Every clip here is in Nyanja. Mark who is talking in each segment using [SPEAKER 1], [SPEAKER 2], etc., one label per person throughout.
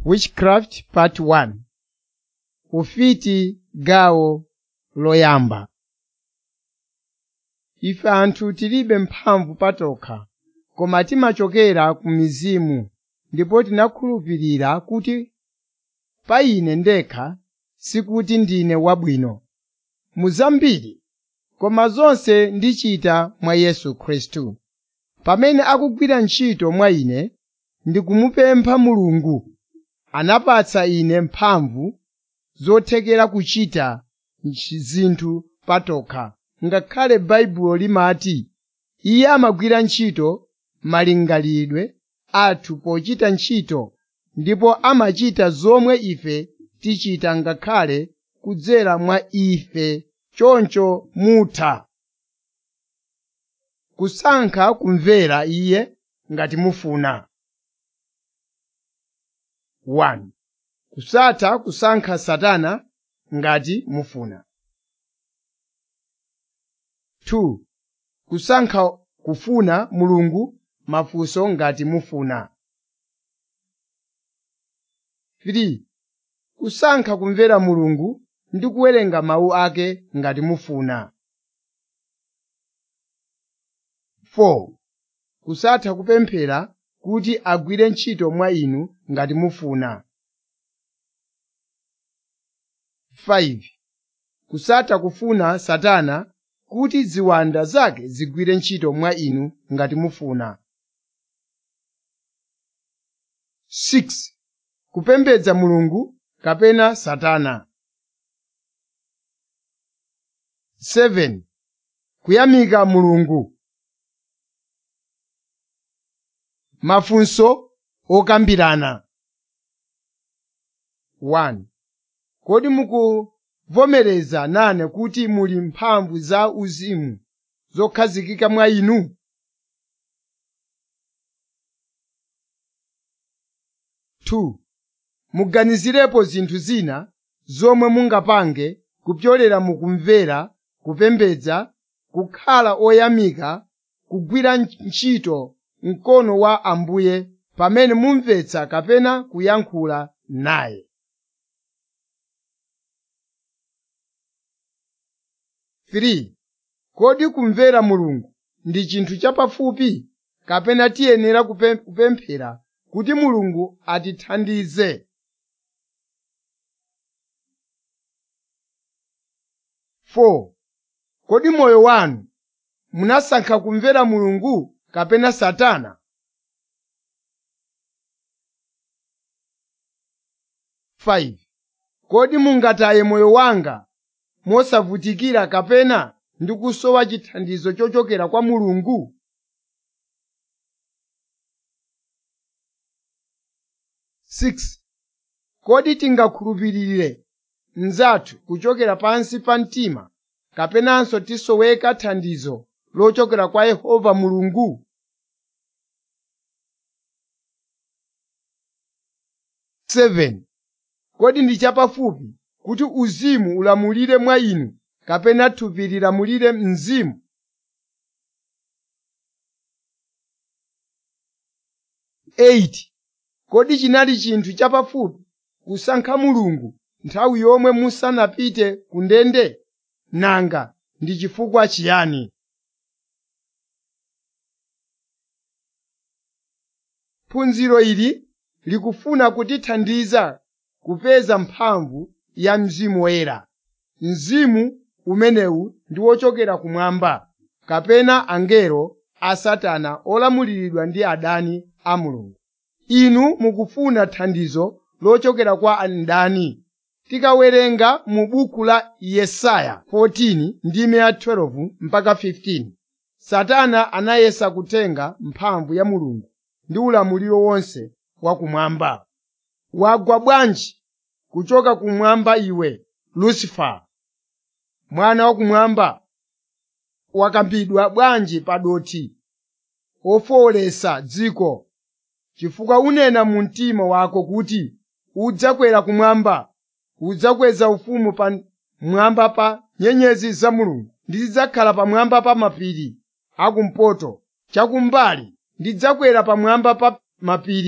[SPEAKER 1] Witchcraft Part 1 Ufiti gawo loyamba Ife anthu tilibe mphamvu patokha, koma timachokera ku mizimu ndipo tinakhulupirira kuti pa ine ndekha sikuti ndine wabwino mu zambiri, koma zonse ndichita mwa Yesu Khristu. Pamene akugwira ntchito mwa ine, ndikumupempha Mulungu, anapatsa ine mphamvu zothekera kuchita zinthu patokha, ngakhale Baibulo limati, “Iye amagwira ntchito malingalidwe athu pochita ntchito ndipo amachita zomwe ife tichita ngakhale kudzera mwa ife choncho mutha kusankha kumvera Iye ngati mufuna. 1. Kusatha kusankha Satana ngati mufuna. 2. Kusankha kufuna Mulungu mafunso ngati mufuna. 3. Kusankha kumvera Mulungu ndi kuwerenga mawu ake ngati mufuna. 4. Kusatha kupemphera kuti agwire ntchito mwa inu ngati mufuna. 5. Kusatha kufuna Satana kuti ziwanda zake zigwire ntchito mwa inu ngati mufuna. 6. Kupembedza Mulungu kapena Satana. 7. Kuyamika Mulungu. Mafunso okambirana 1. Kodi mukuvomereza nane kuti muli mphamvu za uzimu zokhazikika mwa inu? Two, muganizirepo zinthu zina zomwe mungapange kupyolera mukumvera, kupembedza, kukhala oyamika, kugwira ntchito mkono wa Ambuye pamene mumvetsa kapena kuyankhula naye. 3. Kodi kumvera Mulungu ndi chinthu chapafupi kapena tiyenera kupemphera kuti Mulungu atithandize? 4. Kodi moyo wanu munasankha kumvera Mulungu kapena Satana? 5. Kodi mungataye moyo wanga mosavutikira kapena ndi kusowa chithandizo chochokera kwa Mulungu? Six. Kodi tingakhulupirire mnzathu kuchokera pansi pa mtima kapenanso tisoweka thandizo lochokera kwa Yehova Mulungu? Seven. Kodi ndi chapafupi kuti uzimu ulamulire mwa inu kapena thupi lilamulire mzimu? Eight. Kodi chinali chinthu chapafupi kusankha Mulungu nthawi yomwe musanapite ku ndende? Nanga ndi chifukwa chiyani? Phunziro ili likufuna kutithandiza kupeza mphamvu ya Mzimu Woyera. Mzimu umenewu ndi wochokera kumwamba, kapena angelo a Satana olamuliridwa ndi adani a Mulungu. Inu mukufuna thandizo lochokera kwa ndani? Tikawerenga mu buku la Yesaya 14 ndime ya 12 mpaka 15, Satana anayesa kutenga mphamvu ya Mulungu ndi ulamuliro wonse wakumwamba. Wagwa bwanji kuchoka kumwamba iwe, Lucifer, mwana wakumwamba? Wakambidwa bwanji pa dothi ofowolesa dziko, chifukwa unena mu mtima wako kuti udzakwera kumwamba, udzakweza ufumu pa mwamba pa nyenyezi za Mulungu, ndizidzakhala pamwamba pa mapiri akumpoto, chakumbali ndidzakwera pamwamba pa mapiri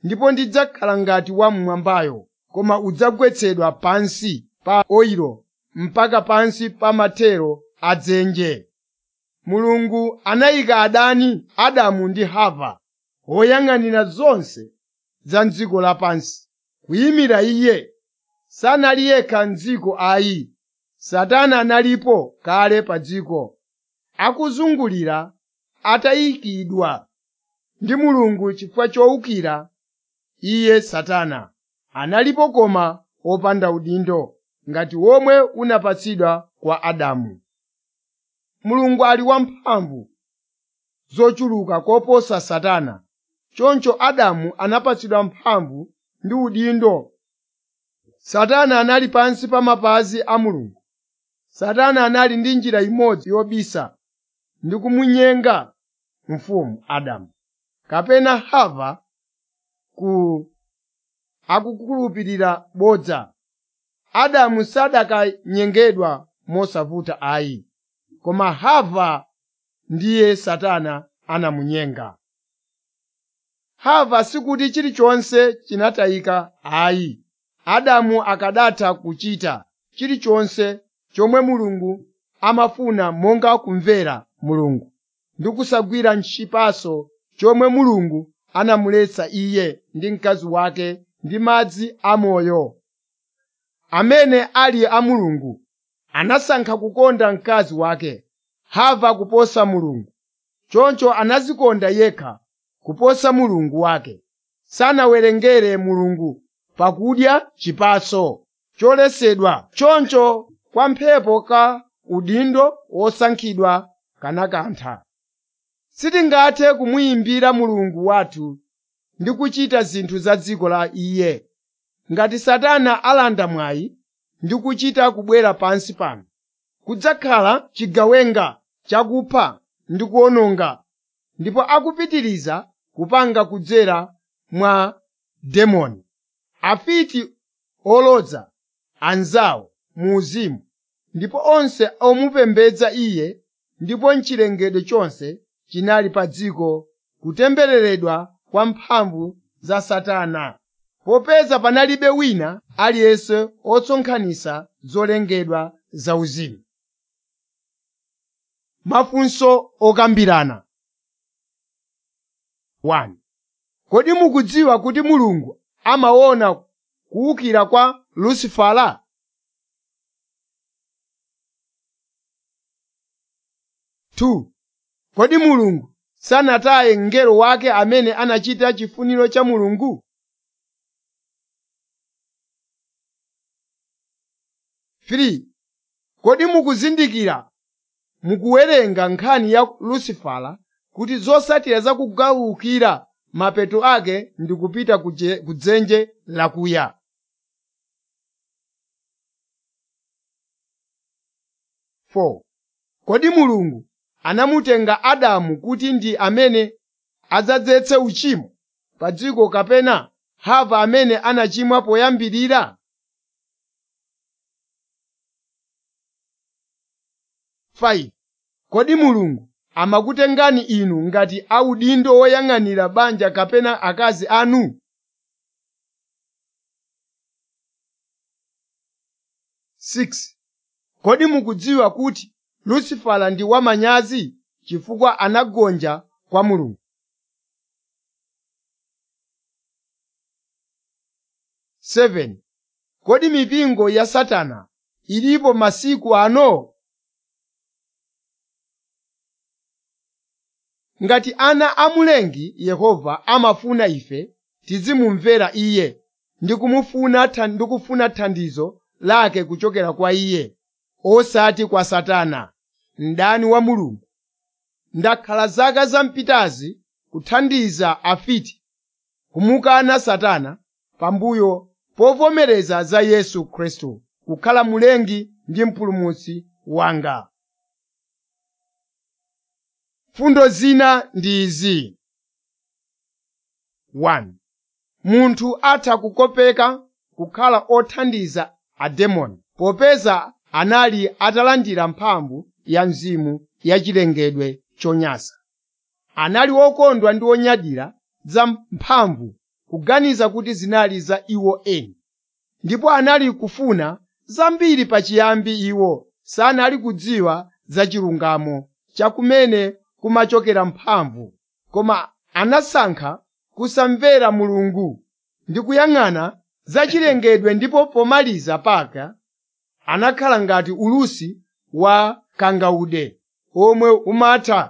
[SPEAKER 1] ndipo ndidzakhala ngati wam'mwambayo koma udzagwetsedwa pansi pa oyilo mpaka pansi pa mathero a dzenje mulungu anayika adani adamu ndi hava woyang'anira zonse za mdziko lapansi kuyimira iye sanali yekha m'dziko ayi satana analipo kale pa dziko akuzungulira atayikidwa ndi mulungu chifukwa chowukira iye satana analipo koma wopanda udindo ngati womwe unapatsidwa kwa adamu mulungu ali wamphamvu zochuluka koposa satana choncho adamu anapatsidwa mphamvu ndi udindo satana anali pansi pa mapazi a mulungu satana anali ndi njira imodzi yobisa ndi kumunyenga mfumu adamu kapena hava ku akukhulupirira bodza adamu sadakanyengedwa mosavuta ayi koma hava ndiye satana anamunyenga hava sikuti chilichonse chinatayika ayi adamu akadatha kuchita chilichonse chomwe mulungu amafuna monga kumvera mulungu ndi kusagwira nchipaso chomwe mulungu anamuletsa iye ndi mkazi wake ndi madzi amoyo amene ali a mulungu anasankha kukonda mkazi wake hava kuposa mulungu choncho anazikonda yekha kuposa mulungu wake sanawerengere mulungu pakudya chipaso choletsedwa choncho kwa mphepo ka udindo wosankhidwa kanakantha sitingathe kumuyimbira mulungu wathu ndi kuchita zinthu za dziko la iye ngati satana alanda mwayi ndi kuchita kubwera pansi pano kudzakhala chigawenga chakupha ndi kuwononga ndipo akupitiriza kupanga kudzera mwa demoni afiti olodza anzawo mu uzimu ndipo onse omupembedza iye ndipo mchilengedwe chonse chinali pa dziko kutembereredwa kwa mphamvu za satana popeza panalibe wina aliyense otsonkhanitsa zolengedwa zauzimu mafunso okambirana 1 kodi mukudziwa kuti mulungu amaona kuwukira kwa lusifala Two, kodi mulungu sanataye mngelo wake amene anachita chifuniro cha mulungu Three, kodi mukuzindikira mukuwerenga nkhani ya lusifala kuti zotsatira za kugawukira mapeto ake ndi kupita kuje- kudzenje lakuya Four, kodi mulungu anamutenga adamu kuti ndi amene adzadzetse uchimo pa dziko kapena hava amene anachimwa poyambirira Five, kodi mulungu amakutengani inu ngati audindo woyang'anira banja kapena akazi anu Six, kodi mukudziwa kuti lusifala ndi wamanyazi chifukwa anagonja kwa mulungu Seven, kodi mipingo ya satana ilipo masiku ano ngati ana amulengi yehova amafuna ife tizimumvera iye ndi kumufuna tha- ndi kufuna thandizo lake kuchokera kwa iye osati kwa satana mdani wa mulungu ndakhala zaka zampitazi kuthandiza afiti kumukana satana pambuyo povomereza za yesu khristu kukhala mulengi ndi mpulumutsi wanga fundo zina ndi izi 1 munthu atha kukopeka kukhala othandiza ademoni popeza anali atalandira mphamvu ya mzimu yachilengedwe chonyansa anali wokondwa ndi onyadira za mphamvu kuganiza kuti zinali za iwo eni ndipo anali kufuna zambiri pachiyambi iwo sanali kudziwa za chilungamo chakumene kumachokera mphamvu koma anasankha kusamvera mulungu ndi kuyang'ana za chilengedwe ndipo pomaliza pake anakhala ngati ulusi wa kangaude omwe umatha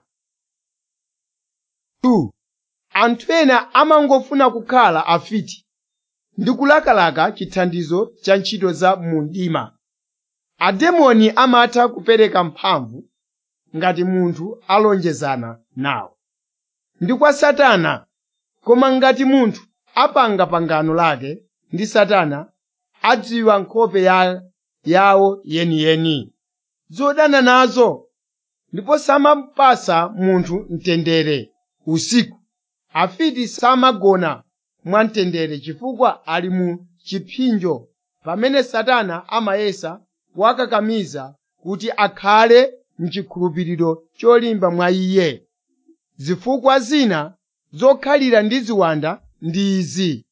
[SPEAKER 1] 2 anthu ena amangofuna kukhala afiti ndi kulakalaka chithandizo cha ntchito za mu mdima ademoni amatha kupereka mphamvu ngati munthu alonjezana nawo ndi kwa satana koma ngati munthu apanga pangano lake ndi satana adziwa nkhope ya, yawo yeniyeni zodana nazo ndipo samapasa munthu mtendere usiku afiti samagona mwamtendere chifukwa ali mu chipsinjo pamene satana amayesa kuwakakamiza kuti akhale mchikhulupiriro cholimba mwa iye zifukwa zina zokhalira ndi ziwanda ndi izi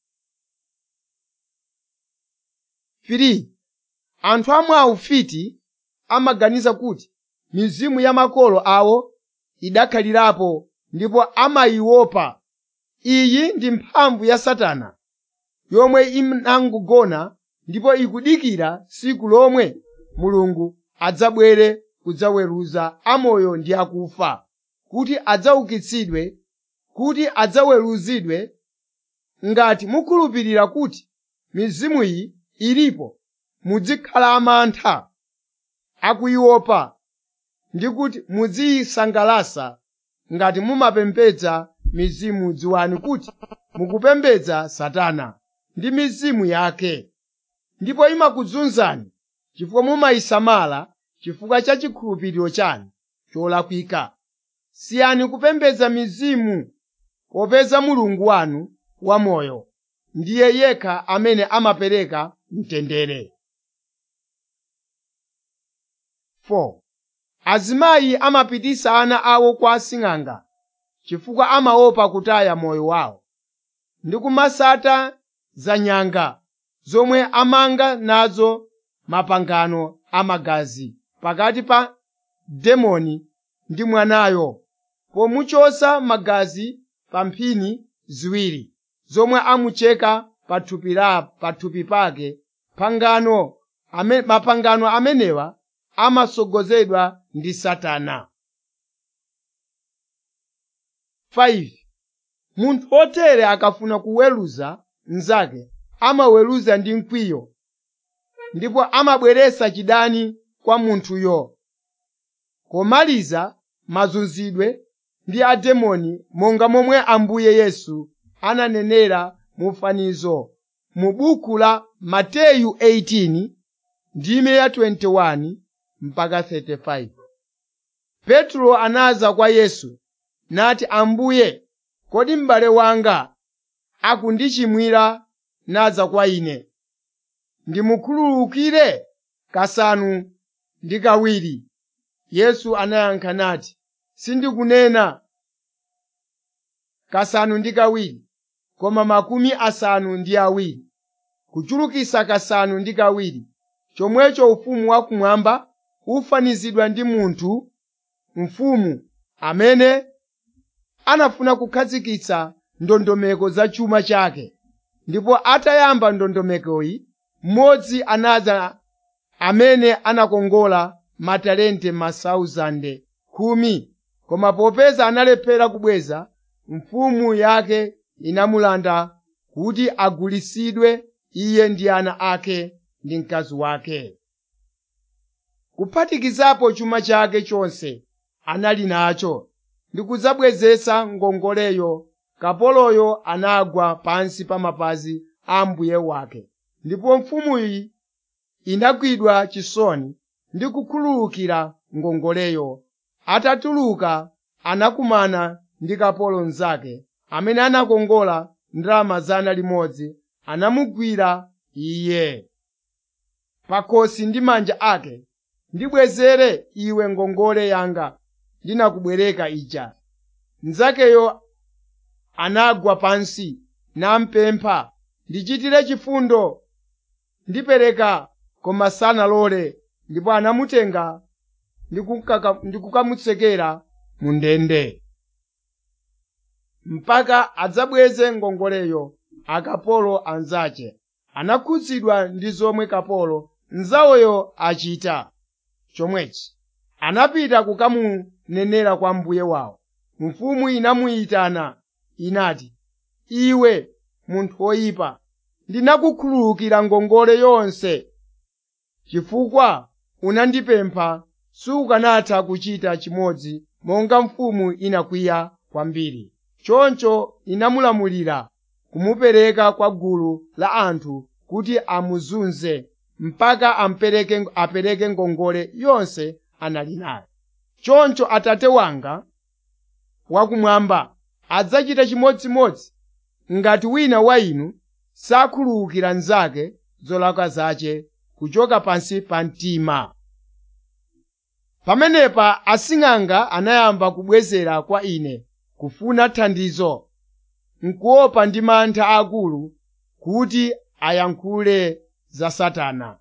[SPEAKER 1] 3 anthu amwe aufiti amaganiza kuti mizimu ya makolo awo idakhalirapo ndipo amayiopa iyi ndi mphamvu ya satana yomwe inangogona ndipo ikudikira tsiku lomwe mulungu adzabwere kudzaweruza amoyo ndi akufa kuti adzaukitsidwe kuti adzaweruzidwe ngati mukhulupirira kuti mizimu iyi ilipo muzikhala amantha akuyiopa ndi kuti muziyisangalasa ngati mumapembedza mizimu dziwani kuti mukupembedza satana ndi mizimu yake ndipo imakuzunzani chifukwa mumayisamala chifukwa cha chikhulupiriro chanu cholakwika siyani kupembedza mizimu popeza mulungu wanu wamoyo ndiye yekha amene amapereka mtendere 4 azimayi amapitisa ana awo kwa asing'anga chifukwa amaopa kutaya moyo wawo ndi kumasata za nyanga zomwe amanga nazo mapangano amagazi pakati pa demoni ndi mwanayo pomuchosa magazi pa mphini ziwiri zomwe amucheka pathupi la pathupi pake pangano ame, mapangano amenewa amasogozedwa ndi satana 5 munthu wotere akafuna kuweruza mnzake amaweruza ndi mkwiyo ndipo amabweretsa chidani kwa munthuyo komaliza mazunzidwe ndi ademoni monga momwe ambuye yesu ananenera mu fanizo mu buku la mateyu 18 ndime ya 21 mpaka 35 petro anaza kwa yesu nati ambuye kodi m'bale wanga akundichimwira naza kwa ine ndimukhululukire kasanu ndi kawiri yesu anayankha nati sindikunena kasanu ndi kawiri koma makumi asanu ndi awiri kuchulukisa kasanu ndi kawiri chomwecho ufumu wakumwamba ufanizidwa ndi munthu mfumu amene anafuna kukhazikitsa ndondomeko za chuma chake ndipo atayamba ndondomekoyi mmodzi anadza amene anakongola matalente masauzande khumi koma popeza analephera kubweza mfumu yake inamulanda kuti agulisidwe iye ndi ana ake ndi mkazi wake kuphatikizapo chuma chake chonse anali nacho ndi kudzabwezetsa ngongoleyo kapoloyo anagwa pansi pa mapazi a mbuye wake ndipo mfumuyi inagwidwa chisoni ndi kukhululukira ngongoleyo atatuluka anakumana ndi kapolo mnzake amene anakongola ndalama zana limodzi anamugwira iye pakhosi ndi manja ake ndibwezere iwe ngongole yanga ndinakubwereka ija mnzakeyo anagwa pansi nampempha ndichitire chifundo ndipereka koma sanalole ndipo anamutenga ndi kukamutsekera mu ndende mpaka adzabweze ngongoleyo akapolo anzace anakhudzidwa ndi zomwe kapolo nzawoyo achita chomwechi anapita kukamunenera kwa mbuye wawo mfumu inamuyitana inati iwe munthu woyipa ndinakukhululukira ngongole yonse chifukwa unandipempha sukanatha kuchita chimodzi monga mfumu inakwiya kwambiri choncho inamulamulira kumupereka kwa gulu la anthu kuti amuzunze mpaka ampereke apereke ngongole yonse anali nayo choncho atate wanga wakumwamba adzachita chimodzimodzi ngati wina wa inu sakhululukira nzake zolakwa zace kuchoka pansi pa mtima pamenepa asing'anga anayamba kubwezera kwa ine kufuna thandizo nkuopa ndi mantha akulu kuti ayankhule za satana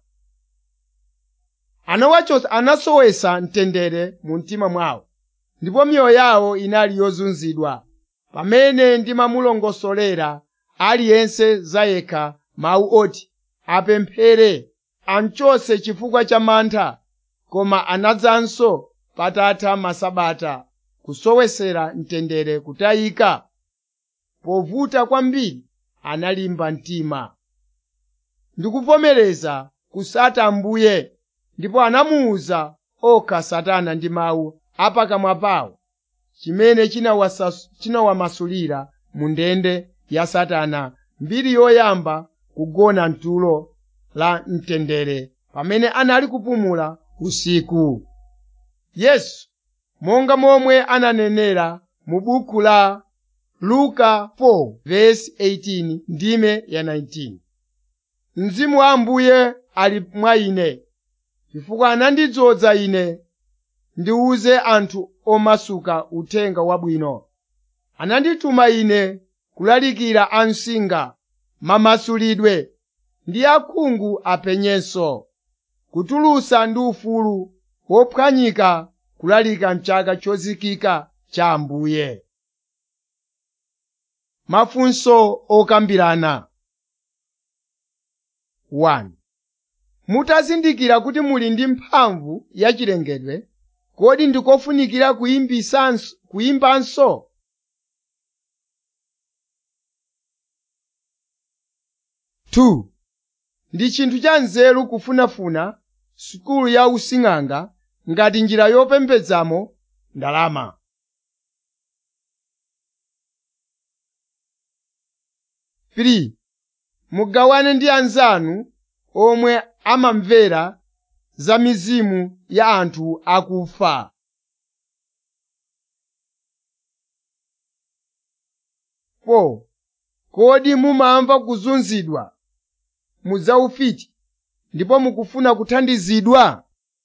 [SPEAKER 1] anawachosa anasowesa mtendere mu mtima mwawo ndipo miyoyo yawo inali yozunzidwa pamene ndimamulongosolera aliyense zayekha mawu oti apemphere amchose chifukwa cha mantha koma anadzanso patatha masabata kusowesera mtendere kutayika povuta kwambiri analimba mtima ndikuvomereza kusata ambuye ndipo anamuwuza okha satana ndi mawu apakamwa pawo chimene chinawamasulira mu ndende ya satana mbiri yoyamba kugona mtulo la mtendere pamene anali kupumula usiku yesu monga momwe ananenera mu buku la luka 4:18 ndime ya 19 mzimu wa ambuye ali mwa ine chifukwa anandidzoza ine ndiwuze anthu omasuka uthenga wabwino anandituma ine kulalikira amsinga mamasulidwe ndi akhungu apenyenso kutulusa ndi ufulu wophwanyika kulalika mchaka chozikika cha ambuye mafunso okambirana 1 mutazindikira kuti muli ndi mphamvu yachilengedwe kodi ndikofunikira kuyimbanso Two, ndi chinthu cha nzeru kufunafuna sukulu ya using'anga ngati njira yopembedzamo ndalama. Three, mugawane ndi anzanu omwe amamvera za mizimu ya anthu akufa. Four, kodi mumamva kuzunzidwa mudzaufiti ndipo mukufuna kuthandizidwa?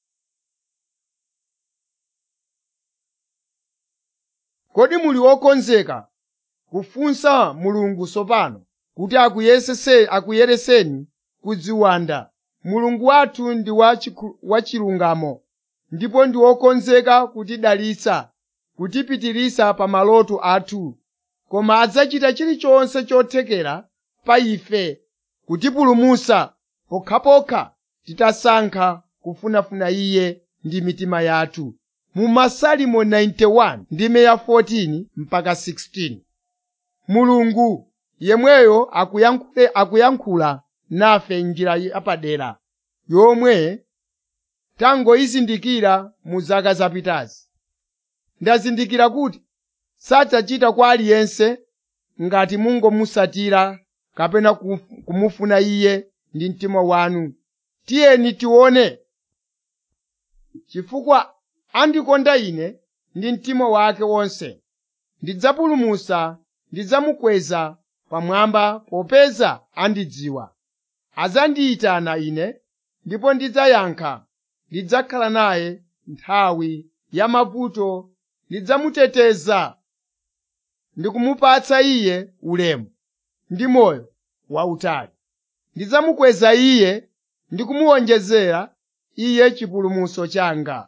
[SPEAKER 1] Kodi muli okonzeka kufunsa Mulungu tsopano kuti akuyesese akuyereseni kudziwanda? Mulungu wathu ndi wachilungamo ndipo ndi wokonzeka kutidalitsa, kutipitirisa pa maloto athu, koma adzachita chilichonse chothekera pa ife kutipulumutsa pokhapokha titasankha kufunafuna Iye ndi mitima yathu. Mu Masalimo 91 ndime ya 14 mpaka 16 Mulungu yemweyo akuyankhule akuyankhula nafe njira yapadera yomwe tangoyizindikira mu zaka zapitazi. Ndazindikira kuti sadzachita kwa aliyense ngati mungomusatira kapena kumufuna Iye ndi mtima wanu. Tiyeni tione chifukwa andikonda ine ndi mtima wake wonse. Ndidzapulumutsa, ndidzamukweza pamwamba popeza andidziwa. Adzandiyitana ine ndipo ndidzayankha, ndidzakhala naye nthawi ya mavuto, ndidzamuteteza ndi kumupatsa iye ulemu. ndi moyo wautali ndidzamukweza iye ndi kumuwonjezera iye chipulumutso changa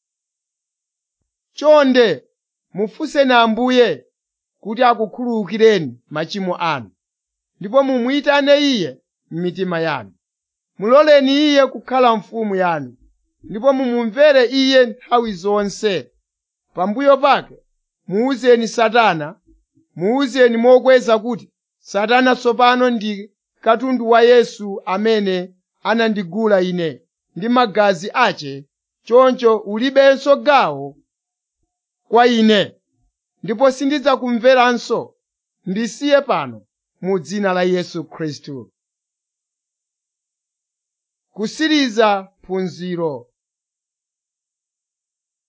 [SPEAKER 1] chonde mufunseni ambuye kuti akukhululukireni machimo anu ndipo mumuyitane iye m'mitima yanu muloleni iye kukhala mfumu yanu ndipo mumumvere iye nthawi zonse pambuyo pake muwuzeni satana muwuzeni mokweza kuti satana tsopano ndi katundu wa yesu amene anandigula ine ndi magazi ace choncho ulibenso gawo kwa ine ndipo sindidzakumveranso ndisiye pano mu dzina la yesu khristu kusiriza phunziro